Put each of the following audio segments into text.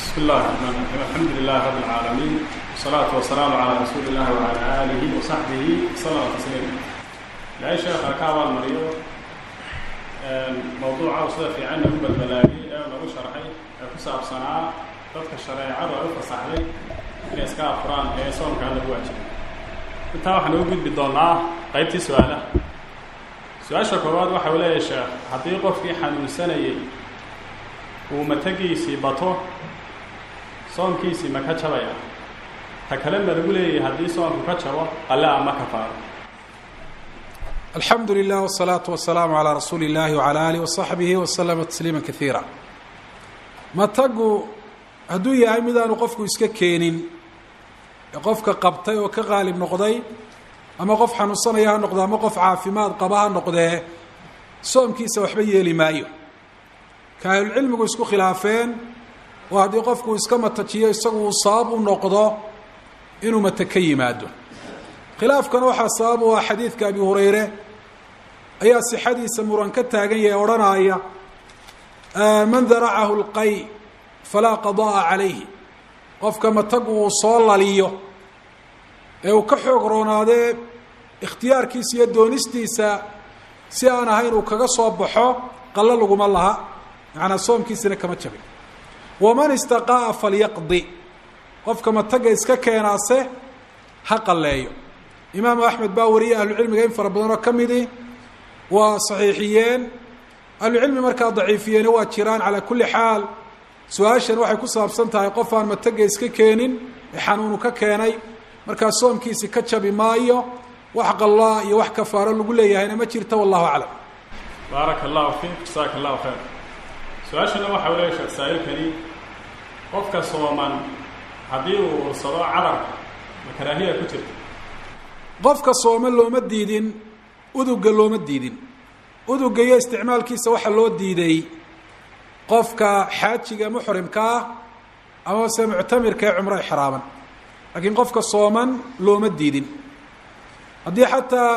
بسم الله الرحمن الرحيم الحمد لله رب العالمين والصلاة والسلام على رسول الله وعلى آله وصحبه صلى تسليما لأي شيخ كعب المريض موضوع وصدى في عنه بالبلاغي لو شرحي كساب صنعاء dadka shareecadu ay u fasaxday inay iska afuraan ee soomka alla ku waajibay intaa waxaan ugu gudbi doonaa qaybtii su-aalaha su-aasha koowaad waxa uu leeyahay sheekh haddii qofkii xanuunsanayay uu matagiisii bato soomkiisii ma ka jabaya ta kale ma lagu leeyahay haddii soomku ka jabo alle ama kafaaro alxamdu lilah wsalaatu wasalaamu calaa rasuuli illahi wcala alih wasaxbihi waslama tasliima kaiira matagu hadduu yahay midaanu qofku iska keenin ee qofka qabtay oo ka qaalib noqday ama qof xanuunsanaya ha noqdo ama qof caafimaad qaba ha noqdee soomkiisa waxba yeeli maayo ka ahlulcilmigu isku khilaafeen oo haddii qofku iska matajiyo isagu uu sabab u noqdo inuu mata ka yimaado khilaafkana waxaa sabab u ah xadiidka abi hurayre ayaa sixadiisa muran ka taagan yahay odhanaya man daracahu lqay falaa qada'a calayhi qofka matagu uu soo laliyo ee uu ka xoog roonaadee ikhtiyaarkiisa iyo doonistiisa si aan ahayn uu kaga soo baxo qallo laguma laha macanaa soomkiisina kama jabin waman istaqaa'a falyaqdi qofka mataga iska keenaase ha qalleeyo imaamu axmed baa wariyay ahlucilmiga in fara badan oo ka midi waa saxiixiyeen ahlucilmi markaa daciifiyeeni waa jiraan calaa kulli xaal su-aashan waxay ku saabsan tahay qof aan mataga iska keenin ee xanuunu ka keenay markaa soomkiisi ka jabi maayo wax qallaa iyo wax kafaaro lagu leeyahayna ma jirta wallahu aclam baaraka allahu fiik jasaaka allahu khayr su-aashana waxa u leeya sheekh saa'ilkani qofka sooman haddii uu ursado carabka ma karaahiya ku jirta qofka sooma looma diidin uduga looma diidin uduga iyo isticmaalkiisa waxaa loo diiday qofka xaajiga muxrimka ah ama se muctamirka ee cumro exraaman laakiin qofka sooman looma diidin haddii xataa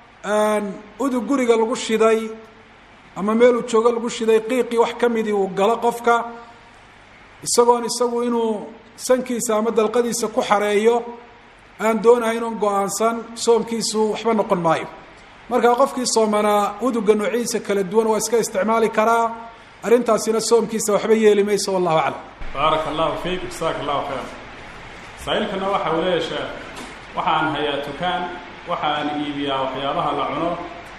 udug guriga lagu shiday ama meeluu joogo lagu shiday qiiqii wax ka midii uu galo qofka isagoon isagu inuu sankiisa ama dalqadiisa ku xareeyo aan doonahayn oon go-aansan soomkiisu waxba noqon maayo markaa qofkii soomanaa uduga noociisa kala duwan waa iska isticmaali karaa arrintaasina soomkiisa waxba yeeli mayso wallahu aclam baaraka allahu fiik jasaaka allahu khayr saa-iilkana waxa uu leeyahay sheekh waxa aan hayaa tukaan waxa aan iibiyaa waxyaabaha la cuno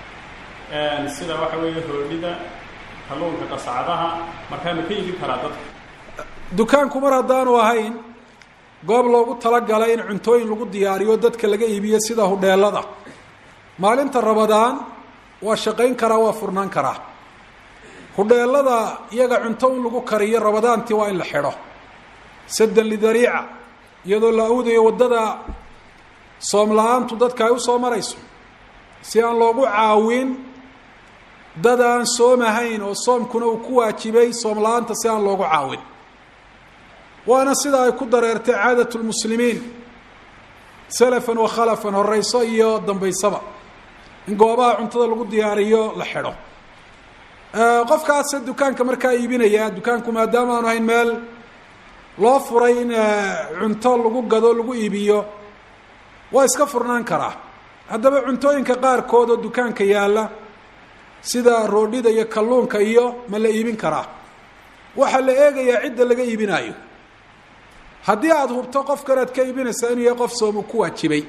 sida waxa weeye roodhida kalluunka qasacadaha markaa ma ka iibin karaa dadka dukaanku mar haddaanu ahayn goob loogu talagalay in cuntooyin lagu diyaariyo dadka laga iibiyo sida hudheelada maalinta rabadaan waa shaqayn karaa waa furnaan karaa hudheelada iyaga cunto in lagu kariyo rabadaantii waa in la xidho saddan lidariica iyadoo la awdayo waddada soom la-aantu dadka ay usoo marayso si aan loogu caawin dad aan soomahayn oo soomkuna uu ku waajibay soom la-aanta si aan loogu caawin waana sida ay ku dareertay caadat lmuslimiin salafan wa khalafan horeyso iyo dambaysaba in goobaha cuntada lagu diyaariyo la xidho qofkaase dukaanka markaa iibinaya dukaanku maadaama aanu ahayn meel loo furay in cunto lagu gado lagu iibiyo waa iska furnaan karaa haddaba cuntooyinka qaarkood oo dukaanka yaalla sida roodhida iyo kalluunka iyo ma la iibin karaa waxaa la eegayaa cidda laga iibinaayo haddii aada hubto qofkan aad ka iibinaysaa inuu yahay qof soomu ku waajibay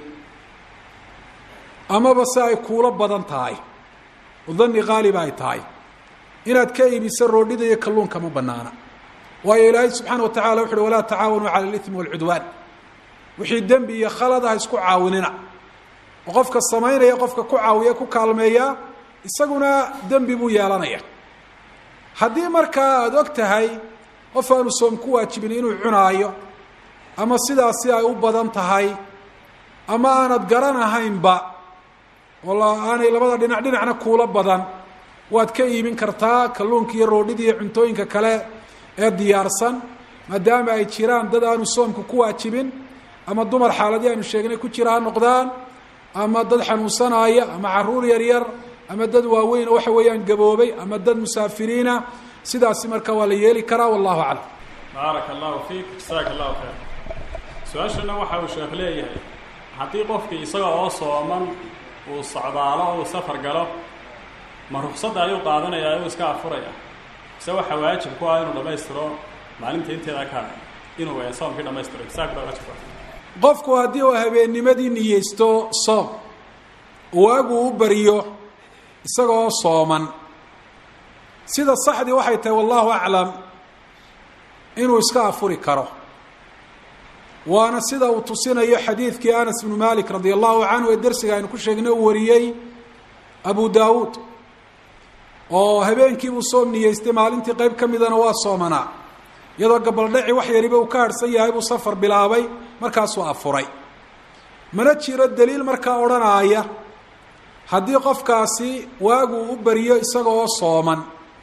amaba se ay kuulo badan tahay oo dani qaaliba ay tahay inaad ka iibiso roodhida iyo kalluunka ma banaana waayo ilaahay subxaana wa tacala wuxu uhi walaa tacaawanuu cala alithmi walcudwaan wixii dembi iyo khalad ah isku caawinina oo qofka samaynaya qofka ku caawiya ku kaalmeeya isaguna dembi buu yeelanaya haddii markaa aada og tahay qof aanu soom ku waajibin inuu cunaayo ama sidaasi ay u badan tahay ama aanad garanahaynba oo aanay labada dhinac dhinacna kuula badan waad ka iibin kartaa kalluunka iyo roodhida iyo cuntooyinka kale ee diyaarsan maadaama ay jiraan dad aanu soomka ku waajibin ama dumar xaaladii aanu sheegnay ku jira ha noqdaan ama dad xanuunsanaaya ama caruur yaryar ama dad waaweyn oo waxa weeyaan gaboobay ama dad musaafiriina sidaasi marka waa la yeeli karaa wallahu aclam baaraka allahu fiik jasaaka allahu khayr su-aashana waxa uu sheekh leeyahay haddii qofkii isaga oo sooman uu socdaalo o uu safar galo ma ruqsadda ayuu qaadanayaa uu iska afuraya mise waxaa waajib ku ah inuu dhammaystiro maalinta inteeda ka inuu soomkii dhamaystiro jasaak baa waajib ku ah qofku haddii uu habeennimadii niyeysto soom waagu u bariyo isagoo sooman sida saxdii waxay tahay wallahu aclam inuu iska afuri karo waana sida uu tusinayo xadiidkii anas bnu malik radia allahu canhu ee dersiga aynu ku sheegnay uu wariyey abu daawuud oo habeenkiibuu soom niyeystay maalintii qeyb ka midana waa soomanaa iyadoo gabaldhaci wax yariba uu ka harhsan yahay buu safar bilaabay markaasuu afuray mana jiro daliil markaa odhanaaya haddii qofkaasi waaguu u bariyo isaga oo sooman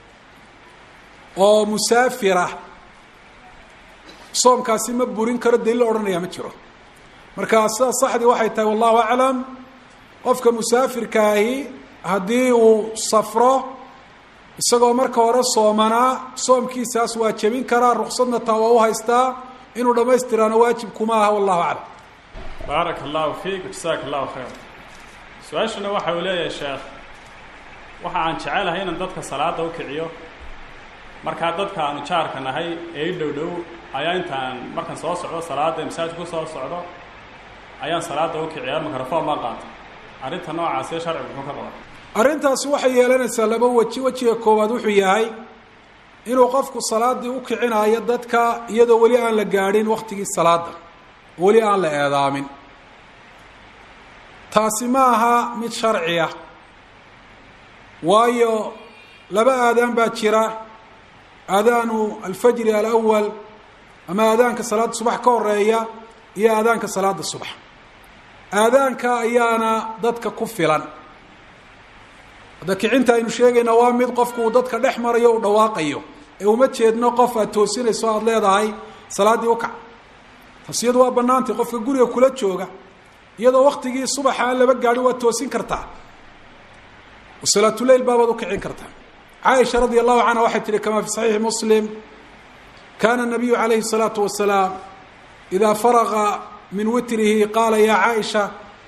oo musaafirah soomkaasi ma burin karo daliil odhanaya ma jiro marka sida saxdii waxay tahay wallahu aclam qofka musaafirkaahi haddii uu safro isagoo marka hore soomanaa soomkiisaas waa jebin karaa ruqsadna taa waa u haystaa inuu dhammaystiraana waajib kuma aha wallahu aclam baaraka allahu fiik jasaaka allahu khayr su-aashana waxa uu leeyahay sheekh waxa aan jecelahay inaan dadka salaada u kiciyo markaa dadka aanu jaarka nahay ee i dhow dhow ayaa intaan markaan soo socdo salaada masaajid ku soo socdo ayaan salaada u kiciyaa mikrofon baan qaata arrinta noocaasee sharcigu muxuu ka qaba arrintaasi waxay yeelanaysaa laba weji wejiga koowaad wuxuu yahay inuu qofku salaadii u kicinaayo dadka iyadoo weli aan la gaadhin waktigii salaada weli aan la eedaamin taasi ma aha mid sharci ah waayo laba aadaan baa jira aadaanu alfajri alawal ama aadaanka salaada subax ka horeeya iyo aadaanka salaada subax aadaanka ayaana dadka ku filan hadda kicinta aynu sheegayna waa mid qofku uu dadka dhex marayo u dhawaaqayo ee uma jeedno qof aad toosinayso aada leedahay salaaddii ukac taas iyadu waa banaantay qofka guriga kula jooga iyadoo waktigii subaxa aan laba gaadhin waad toosin kartaa salaatuleyl baabaad ukicin kartaa caaisha radia allahu canha waxay tihi kama fi saxiixi muslim kana nabiyu calayhi الsalaatu wasalaam idaa faraqa min witrihi qaala ya caaisha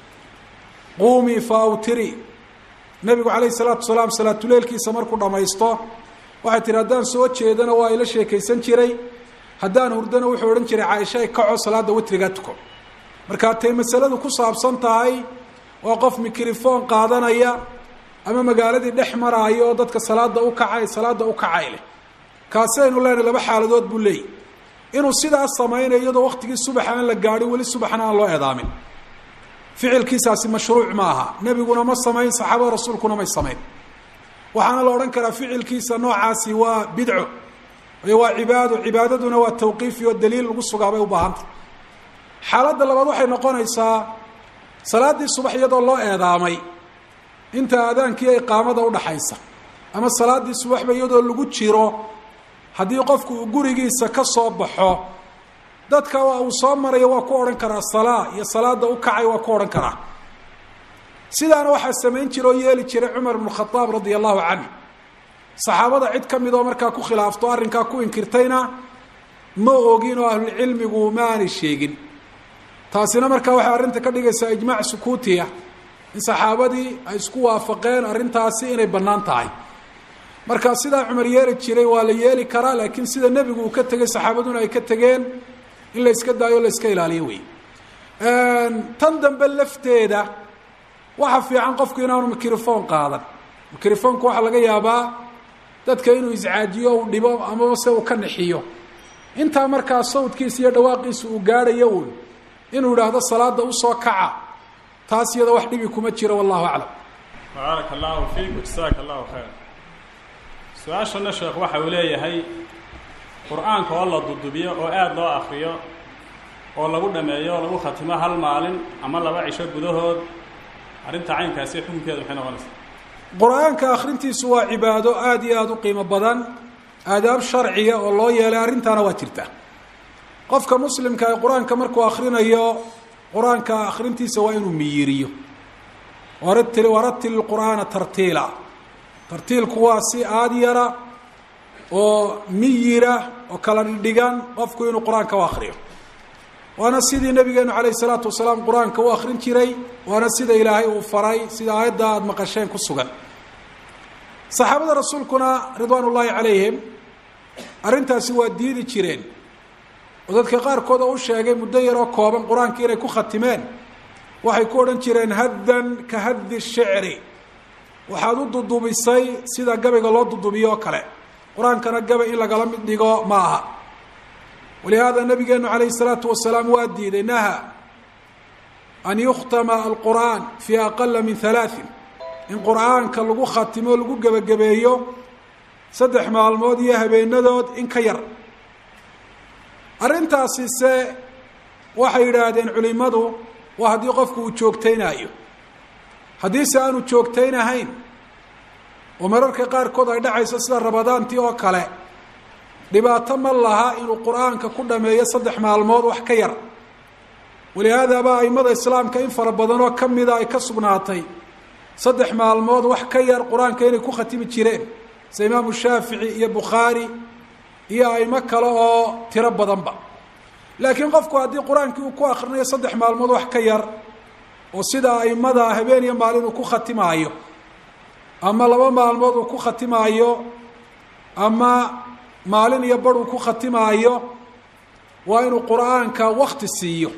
quumii faawtiri nabigu calayhi salaatu wasalaam salaatuleylkiisa markuu dhamaysto waxay tihi haddaan soo jeedana waa ila sheekaysan jiray haddaan hurdana wuxuu odhan jiray caaisha ay kaco salaada witrigaa tuko markaa tay masaladu ku saabsan tahay waa qof mikrofon qaadanaya ama magaaladii dhex maraayo oo dadka salaada u kacay salaada u kacay leh kaasi aynu leenahay laba xaaladood buu leeyahy inuu sidaas samaynayo iyadoo waktigii subaxa aan la gaadhin weli subaxna aan loo eedaamin ficilkiisaasi mashruuc ma aha nebiguna ma samayn saxaabada rasuulkuna may samayn waxaana la odhan karaa ficilkiisa noocaasi waa bidco iyo waa cibaado cibaadaduna waa tawqiifi oo daliil lagu sugaa bay u baahantay xaaladda labaad waxay noqonaysaa salaaddii subax iyadoo loo eedaamay inta aadaankii iqaamada udhaxaysa ama salaaddii subaxba iyadoo lagu jiro haddii qofku uu gurigiisa ka soo baxo dadka uu soo marayo waa ku odhan karaa salaa iyo salaada u kacay waa ku odhan karaa sidaana waxaa samayn jira oo yeeli jiray cumar ibnu khadaab radia allahu canhu saxaabada cid ka mid oo markaa ku khilaafto arrinkaa ku inkirtayna ma ogin oo ahlulcilmigu ma aanay sheegin taasina markaa waxay arrinta ka dhigaysaa ijmaac sukuutiya in saxaabadii ay isku waafaqeen arrintaasi inay bannaan tahay marka sidaa cumar yeeli jiray waa la yeeli karaa laakiin sida nebigu uu ka tegey saxaabaduna ay ka tegeen in la iska daayo o la iska ilaaliyo wey tan dambe lafteeda waxa fiican qofku inaanu microphone qaadan microfonku waxaa laga yaabaa dadka inuu iscaajiyo uu dhibo amaba se uu ka nixiyo intaa markaa sawdkiisa iyo dhawaaqiisa uu gaadhayo uun inuu idhaahdo salaada usoo kaca taas iyada wax dhibi kuma jiro wallahu aclam baaraka allahu fiik jasaaka allahu khayr su-aashana sheekh waxa uu leeyahay qur-aanka oo la dudubiyo oo aada loo akriyo oo lagu dhameeyo oo lagu khatimo hal maalin ama laba cisho gudahood arrinta caynkaasi xukunkeedu maxay noqonaysaa qur-aanka akhrintiisu waa cibaado aada iyo aada u qiimo badan aadaab sharciya oo loo yeelay arrintaana waa jirta qofka muslimka ee qur-aanka markuu akrinayo qur-aanka akhrintiisa waa inuu miyiriyo waratil waratil qur'aana tartiila tartiilku waa si aada yara oo miyira oo kala dhidhigan qofku inuu qur-aanka u akriyo waana sidii nabigeenu calayh isalaatu wasalaam qur-aanka u akrin jiray waana sida ilaahay uu faray sida aayadda aada maqasheen ku sugan saxaabada rasuulkuna ridwaan ullaahi calayhim arrintaasi waa diidi jireen oo dadka qaarkood oo u sheegay muddo yaroo kooban qur-aanka inay ku khatimeen waxay ku odhan jireen haddan ka haddi shicri waxaad u dudubisay sida gabayga loo dudubiyo oo kale qur-aankana gabay in lagala mid dhigo ma aha walihaada nabigeenu calayhi salaatu wasalaam waa diiday naha an yukhtama alqur'aan fi aqala min halaaثin in qur-aanka lagu khatimo lagu gebagabeeyo saddex maalmood iyo habeenadood in ka yar arrintaasi se waxay yidhaahdeen culimadu waa haddii qofku uu joogtaynaayo haddiise aanu joogtaynahayn oo mararka qaarkood ay dhacayso sida rabadaantii oo kale dhibaato ma laha inuu qur-aanka ku dhameeyo saddex maalmood wax ka yar walihaadaba aimada islaamka in fara badan oo kamida ay ka sugnaatay saddex maalmood wax ka yar qur-aanka inay ku khatimi jireen sida imaamu shaafici iyo bukhaari iyo aimo kale oo tiro badanba laakiin qofku haddii qur-aankii uu ku akrinayo saddex maalmood wax ka yar oo sida aimada habeen iyo maalin uu ku khatimaayo ama laba maalmood uu ku khatimaayo ama maalin iyo bar uu ku khatimaayo waa inuu qur-aanka wakti siiyo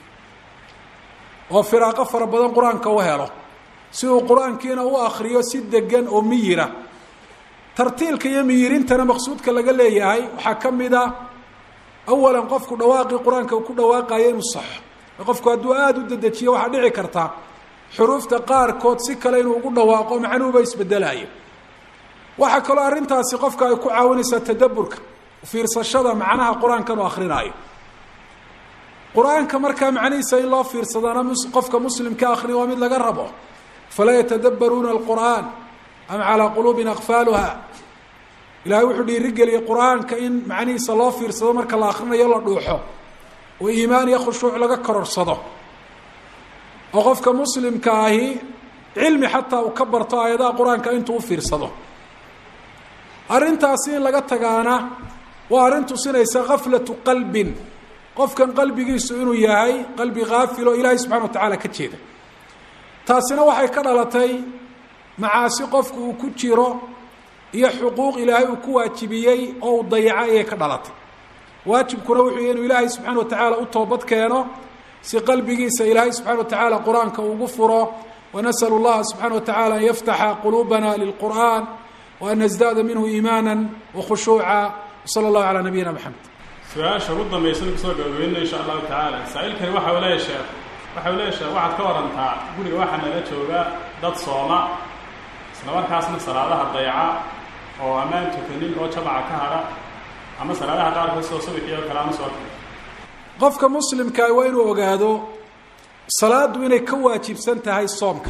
oo firaaqo fara badan qur-aanka u helo si uu qur-aankiina u akriyo si degan oo miyira tartiilka iyo miyirintana maqsuudka laga leeyahay waxaa ka mid a awalan qofku dhawaaqii qur-aanka uu ku dhawaaqayo inuu saxo qofku hadduu aada u dedejiyo waxaa dhici karta xuruufta qaarkood si kale inuu ugu dhawaaqo macnuhuba isbedelayo waxaa kaloo arrintaasi qofka ay ku caawinaysaa tadaburka fiirsashada macnaha qur-aankan uu akrinaayo qur-aanka markaa macnihiisa in loo fiirsadana qofka muslimka akriya waa mid laga rabo falaa yatadabbaruuna alqur'aan am calaa quluubin akfaaluha ilahay wuxuu dhiirigeliyey qur-aanka in macnihiisa loo fiirsado marka la akrinayo la dhuuxo oo iimaan iyo khushuuc laga kororsado oo qofka muslimka ahi cilmi xataa uu ka barto aayadaha qur-aanka intuu u fiirsado arrintaasi in laga tagaana waa arrin tusinaysa kaflatu qalbin qofkan qalbigiisu inuu yahay qalbi kaafil oo ilaahay subxana wa tacaala ka jeeda taasina waxay ka dhalatay macaasi qofku uu ku jiro iyo xuquuq ilaahay uu ku waajibiyey oo uu dayaco ayay ka dhalatay waajibkuna wuxuu yahy inuu ilaahay subxana wa tacaala u toobad keeno si qalbigiisa ilaahay subxana wa tacaala qur-aanka ugu furo wanasأl اllaha subxana wa taعala an yaftaxa quluubana lilqur'an وan nasdaada minhu iimaana wakhushuuca wslى اllahu عalى nabiyina mxamed su-aasha ugu dambaysan kusoo gabagabeynaya insha allahu tacaala saa-iilkani waxa uu leeya sheekh waxa uu leeya sheekh waxaad ka warantaa guriga waxaa naga jooga dad sooma isla markaasna salaadaha dayaca oo ammaan tukanin oo jamaca ka hadha ama salaadaha qaarkood soo subixii oo kale ama soo qofka muslimkaa waa inuu ogaado salaadu inay ka waajibsan tahay soomka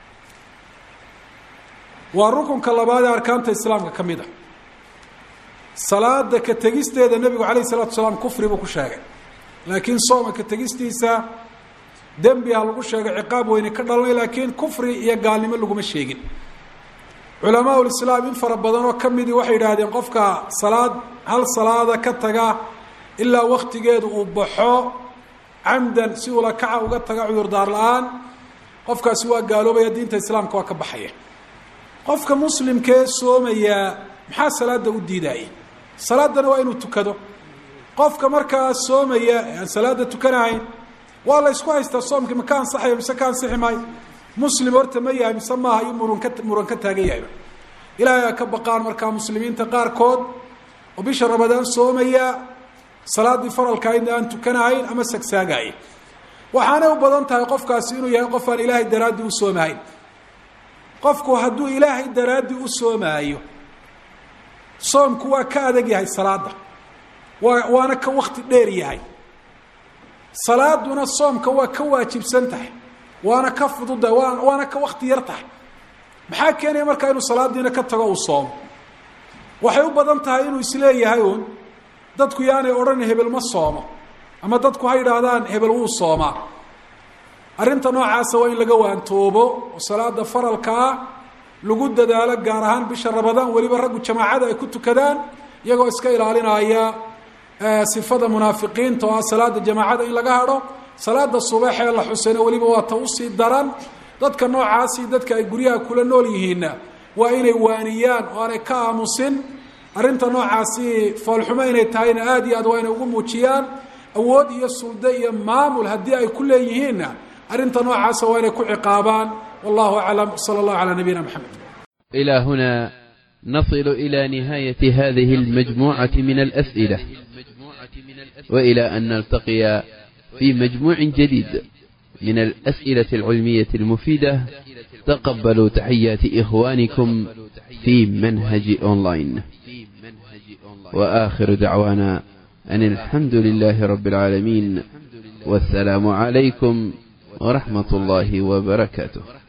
waa rukunka labaad ee arkaanta islaamka ka mid a salaada ka tegisteeda nebigu calayh isalatu salaam kufri buu ku sheegay laakiin sooma ka tegistiisa dembi ha lagu sheegay ciqaab weyne ka dhalanay laakiin kufri iyo gaalnimo laguma sheegin culamaa ulislaam in fara badan oo ka midii waxay yidhaahdeen qofka salaad hal salaada ka taga ilaa waktigeedu uu baxo camdan si ula kaca uga taga cudurdaar la-aan qofkaasi waa gaaloobaya diinta islaamka waa ka baxaya qofka muslimkee soomayaa maxaa salaada u diidaaya salaadana waa inuu tukado qofka markaa soomaya ee aan salaada tukanahayn waa la ysku haystaa soomkii ma ka ansaxayo mise ka ansixi maayo muslim horta ma yahay mise maaha iyo muran ka muran ka taagan yahayba ilaahay aa ka baqaan markaa muslimiinta qaarkood oo bisha ramadaan soomaya salaaddii faralkaayna aan tukanahayn ama sagsaagaaya waxaanay u badan tahay qofkaasi inuu yahay qof aan ilaahay daraaddii u soomahayn qofku hadduu ilaahay daraaddii u soomaayo soomku waa ka adag yahay salaada waa waana ka wakti dheer yahay salaaduna soomka waa ka waajibsan tahay waana ka fududahay waa waana ka wakti yar tahay maxaa keenaya markaa inuu salaadiina ka tago uu soomo waxay u badan tahay inuu isleeyahay uun dadku yaanay odhan hebel ma soomo ama dadku ha yidhaahdaan hebel wuu soomaa arrinta noocaasa waa in laga waantoobo oo salaada faralka ah lagu dadaalo gaar ahaan bisha ramadaan weliba raggu jamaacada ay ku tukadaan iyagoo iska ilaalinaya sifada munaafiqiinta oo ah salaada jamaacada in laga hadho salaada subax ee la xusayna weliba waa ta usii daran dadka noocaasi dadka ay guryaha kula nool yihiinna waa inay waaniyaan oo aanay ka aamusin arrinta noocaasi foolxumo inay tahayna aada iyo aad waa inay ugu muujiyaan awood iyo suldo iyo maamul haddii ay ku leeyihiinna arrinta noocaasa waa inay ku ciqaabaan wallahu aclam sala allahu calaa nabiyina maxamed إلى هنا نصل إلى نهاية هذه المجموعة من الأسئلة وإلى أن نلتقي في مجموع جديد من الأسئلة العلمية المفيدة تقبلوا تحيات إخوانكم في منهج أونلاين وآخر دعوانا أن الحمد لله رب العالمين والسلام عليكم ورحمة الله وبركاته